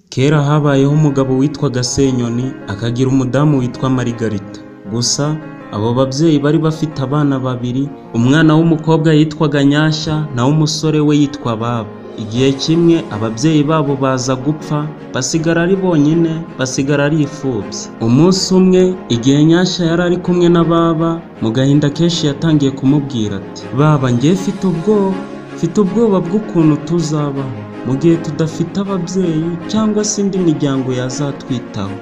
Kera habayeho umugabo witwaga Senyoni akagira umudamu witwa Marigarita. Gusa abo babyeyi bari bafite abana babiri, umwana w'umukobwa yitwaga Nyashya naho umusore we yitwa Baba. Igihe kimwe ababyeyi babo baza gupfa basigara ari bonyine, basigara ari imfubyi. Umunsi umwe igihe Nyashya yari ari kumwe na Baba, mu gahinda kenshi yatangiye kumubwira ati "Baba njye mfite ubwoba, mfite ubwoba bw'ukuntu tuzabaho, mu gihe tudafite ababyeyi cyangwa se indi miryango yazatwitaho."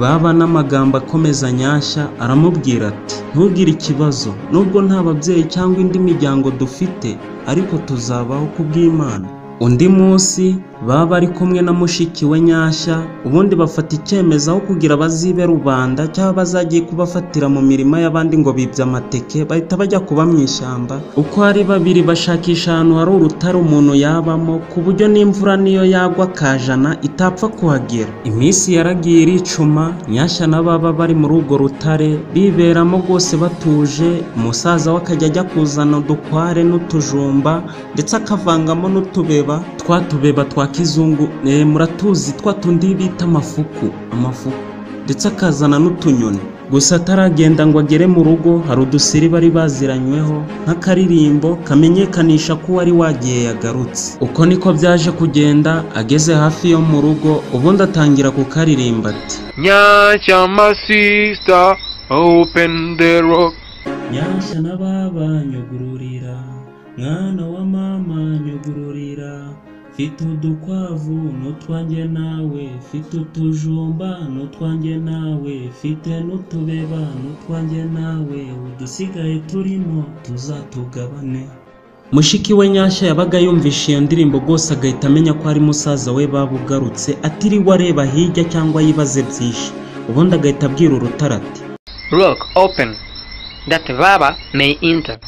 Baba n'amagambo akomeza Nyashya aramubwira ati "Ntugire ikibazo, nubwo nta babyeyi cyangwa indi miryango dufite, ariko tuzabaho kubw'Imana." Undi munsi Baba ari kumwe na mushiki we Nyashya, ubundi bafata icyemezo aho kugira bazibe rubanda cyangwa bazagiye kubafatira mu mirima y'abandi ngo bibye amateke, bahita bajya kuba mu ishyamba, uko ari babiri bashakisha ahantu hari urutare umuntu yabamo, ku buryo n'imvura n'iyo yagwa akajana itapfa kuhagera. Iminsi yaragiye iricuma, Nyashya na Baba bari muri urwo rutare, biberamo rwose batuje, umusaza we akajya ajya kuzana udukware n'utujumba, ndetse akavangamo n'utubeba, twa tubeba twa kizungu muratuzi twa tundi bita amafuku amafuku ndetse akazana n'utunyoni gusa ataragenda ngo agere mu rugo hari udusiri bari baziranyweho nk'akaririmbo kamenyekanisha ko uwari wagiye yagarutse uko niko byaje kugenda ageze hafi yo mu rugo ubundi atangira kukaririmba ati nyashya masisita openi de roke nyashya na baba nyugururira mwana wa mama nyugururira Mfite udukwavu n'utwanjye nawe, mfite utujumba n'utwanjye nawe, mfite n'utubeba n'utwanjye nawe, udusigaye turimo tuzatugabane. Mushiki we Nyashya yabaga yumvishe iyo ndirimbo rwose agahita amenya ko ari musaza we baba ugarutse, atiriwe areba hirya cyangwa yibaze byinshi, ubundi agahita abwira urutare ati Rock open that Baba may enter.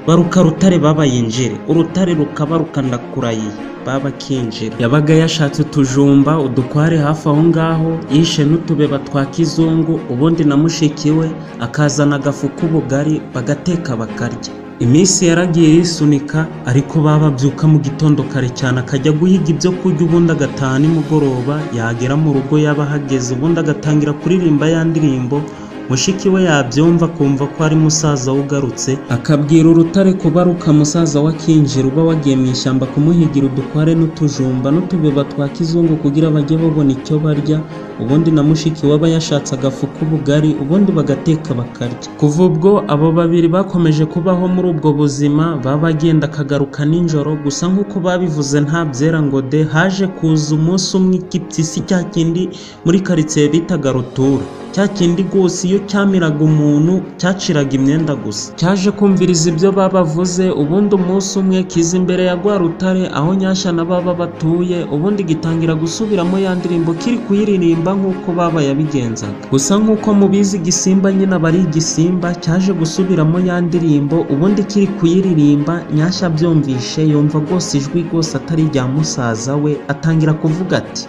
baruka rutare baba yinjire urutare rukaba rukandakuraye baba akinjira yabaga yashatse utujumba udukware hafi aho ngaho yishe n'utubeba twa kizungu ubundi na mushiki we akazana agafu k'ubugari bagateka bakarya iminsi yaragiye yisunika ariko baba abyuka mu gitondo kare cyane akajya guhiga ibyo kurya ubundi agataha nimugoroba yagera mu rugo yaba ahageze ubundi agatangira kuririmba ya ndirimbo mushiki we yabyumva akumva ko ari musaza we ugarutse akabwira urutare kubaruka musaza we akinjira uba wagiye mu ishyamba kumuhigira udukware n'utujumba n'utubeba twa kizungu kugira bajye babona icyo barya ubundi na mushiki we aba yashatse agafu k'ubugari ubundi bagateka bakarya kuva ubwo abo babiri bakomeje kubaho muri ubwo buzima baba agenda akagaruka nijoro gusa nk'uko babivuze nta byera ngo de haje kuza umunsi umwe igipyisi cya kindi muri karitsiye bitaga rutura cya kindi rwose iyo cyamiraga umuntu cyaciraga imyenda gusa cyaje kumviriza ibyo babavuze ubundi umunsi umwe kiza imbere ya rwa rutare aho nyashya na baba batuye ubundi gitangira gusubiramo ya ndirimbo kiri kuyiririmba nk'uko baba yabigenzaga gusa nk'uko mubizi igisimba nyine aba ari igisimba cyaje gusubiramo ya ndirimbo ubundi kiri kuyiririmba nyashya abyumvishe yumva rwose ijwi rwose atari irya musaza we atangira kuvuga ati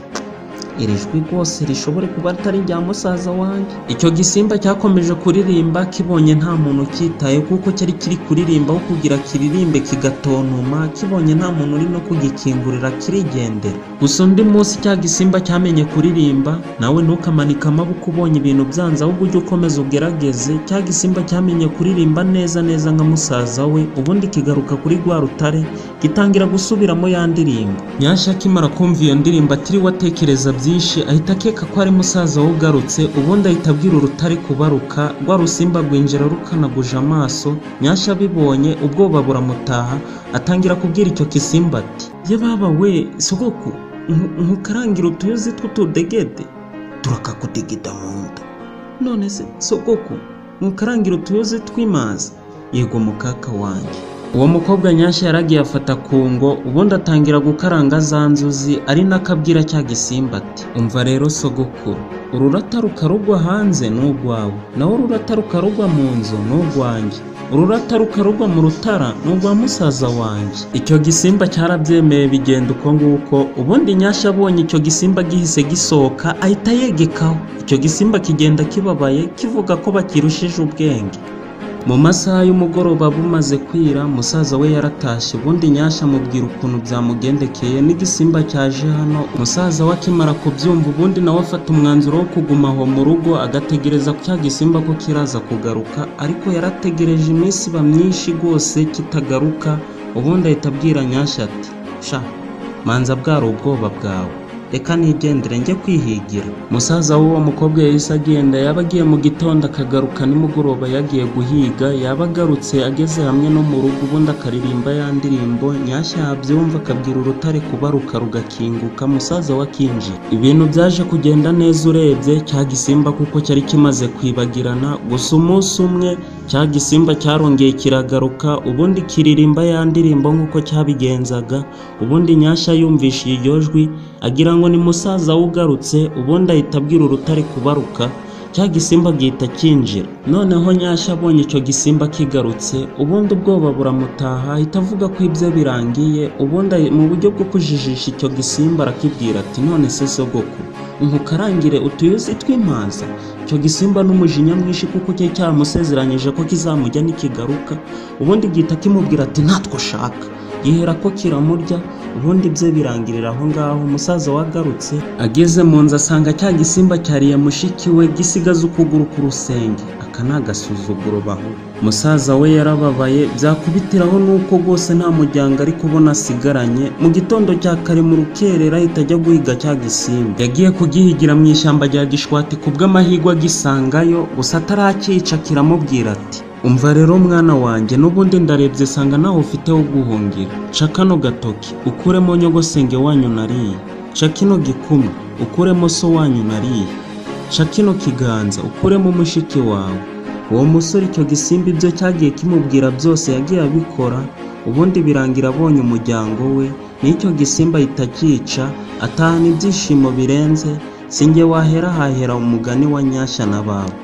iri jwi rwose rishobore kuba ritari irya musaza wanjye icyo gisimba cyakomeje kuririmba kibonye nta muntu ukitaye kuko cyari kiri kuririmba aho kugira kiririmbe kigatontuma kibonye nta muntu uri no kugikingurira kirigendera gusa undi munsi cya gisimba cyamenye kuririmba nawe ntukamanike amaboko ubonye ibintu byanze ahubwo ujye ukomeza ugerageze cya gisimba cyamenye kuririmba neza neza nka musaza we ubundi kigaruka kuri rwa rutare gitangira gusubiramo ya ndirimbo nyashya akimara kumva iyo ndirimbo atiriwe atekereza byinshi byinshi ahita akeka ko ari musaza we ugarutse ubundi ahita abwira urutare kubaruka rwa rusimba rwinjira rukanaguje amaso nyashya abibonye ubwoba buramutaha atangira kubwira icyo gisimba ati ye baba we sogoko ntukarangire utuyuzi tw'utudegede turakakudegeda mu nda none se sogoko ntukarangire utuyuzi tw'imazi yego mukaka wanjye uwo mukobwa nyashya yaragiye afata ku ngo ubundi atangira gukaranga za nzuzi ari n'akabwira cya gisimba ati umva rero sogokuru ururata rukarugwa hanze ni urwawe naho ururata rukarugwa mu nzu ni urwanjye ururata rukarugwa mu rutara ni urwa musaza wanjye icyo gisimba cyarabyemeye bigenda uko nguko ubundi nyashya abonye icyo gisimba gihise gisohoka ahita yegekaho icyo gisimba kigenda kibabaye kivuga ko bakirushije ubwenge mu masaha y'umugoroba bumaze kwira musaza we yaratashye ubundi nyasha amubwira ukuntu byamugendekeye n'igisimba cyaje hano umusaza we akimara kubyumva ubundi nawe afata umwanzuro wo kuguma aho mu rugo agategereza cya gisimba ko kiraza kugaruka ariko yarategereje iminsi iba myinshi rwose kitagaruka ubundi ahita abwira nyasha ati sha manza bwari ubwoba bwawe reka nigendere njye kwihigira musaza w'uwo mukobwa yahise agenda yaba agiye mu gitondo akagaruka nimugoroba yagiye guhiga yaba agarutse ageze hamwe no mu rugo ubundi akaririmba ya ndirimbo nyashya yabyumva akabwira urutare kubaruka rugakinguka musaza we akinjira ibintu byaje kugenda neza urebye cya gisimba kuko cyari kimaze kwibagirana gusa umunsi umwe cya gisimba cyarongeye kiragaruka ubundi kiririmba ya ndirimbo nk'uko cyabigenzaga ubundi nyashya yumvishe iryo jwi agira ngo ni musaza we ugarutse ubundi ahita abwira urutare kubaruka cya gisimba agihita kinjira noneho nyashya abonye icyo gisimba kigarutse ubundi ubwoba buramutaha ahita avuga ko ibyo birangiye ubundi ahi- mu buryo bwo kujijisha icyo gisimba arakibwira ati none se sogoko nkukarangire utuyuzi tw'impaza icyo gisimba n'umujinya mwinshi kuko cyari cyamusezeranyije ko kizamujya nikigaruka ubundi gihita kimubwira ati natwe ushaka gihera ko kiramurya ubundi bye birangirira aho ngaho umusaza wagarutse ageze mu nzu asanga cya gisimba cyariye mushiki we gisigaza ukuguru ku rusenge aka ni agasuzuguro baho musaza we yarababaye byakubitiraho nuko rwose nta muryango ariko ubona asigaranye mu gitondo cya kare mu rukerera ahita ajya guhiga cya gisimba yagiye kugihigira mu ishyamba rya gishwati ku bw'amahirwe agisangayo gusa atarakica kiramubwira ati umva rero mwana wanjye n'ubundi ndarebye sanga nawe ufite wo guhungira ca kano gatoki ukuremo nyogosenge wanyu nariye ca kino gikumi ukuremo so wanyu nariye ca kino kiganza ukuremo umushiki wawe uwo musore icyo gisimba ibyo cyagiye kimubwira byose yagiye abikora ubundi birangira abonye umuryango we n'icyo gisimba ahita akica atahana ibyishimo birenze sinjye wahera hahera umugani wa nyashya na bawe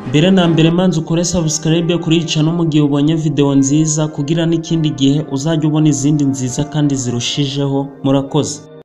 mbere na mbere manza ukore subscribe kuri channel mu gihe ubonye video nziza kugira n'ikindi gihe uzajya ubona izindi nziza kandi zirushijeho murakoze